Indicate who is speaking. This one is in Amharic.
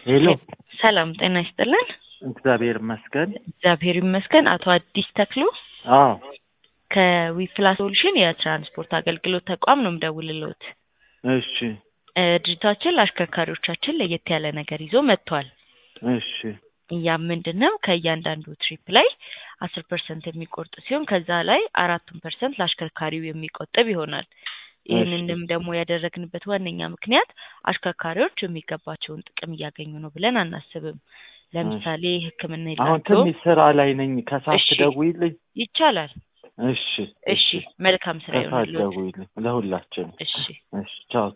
Speaker 1: ሄሎ
Speaker 2: ሰላም ጤና ይስጥልን።
Speaker 1: እግዚአብሔር ይመስገን።
Speaker 2: እግዚአብሔር ይመስገን። አቶ አዲስ ተክሉ
Speaker 1: አዎ
Speaker 2: ከዊፕላ ሶሉሽን የትራንስፖርት አገልግሎት ተቋም ነው የምደውልልዎት።
Speaker 1: እሺ
Speaker 2: እ ድርጅታችን ለአሽከርካሪዎቻችን ለየት ያለ ነገር ይዞ መጥቷል።
Speaker 1: እሺ
Speaker 2: ያም ምንድን ነው ከእያንዳንዱ ትሪፕ ላይ አስር ፐርሰንት የሚቆርጥ ሲሆን ከዛ ላይ አራቱን ፐርሰንት ለአሽከርካሪው የሚቆጥብ ይሆናል። ይህንንም ደግሞ ያደረግንበት ዋነኛ ምክንያት አሽከርካሪዎች የሚገባቸውን ጥቅም እያገኙ ነው ብለን አናስብም። ለምሳሌ ሕክምና
Speaker 1: አሁን
Speaker 2: የላቸውም።
Speaker 1: ትንሽ ስራ ላይ ነኝ። ከሰዓት
Speaker 2: እሺ።
Speaker 1: ትደውይልኝ?
Speaker 2: ይቻላል።
Speaker 1: እሺ
Speaker 2: እሺ፣ መልካም ስራ
Speaker 1: ከሰዓት
Speaker 2: ይሆንልዎት።
Speaker 1: ደውይልኝ ለሁላችንም።
Speaker 2: እሺ
Speaker 1: እሺ ቻው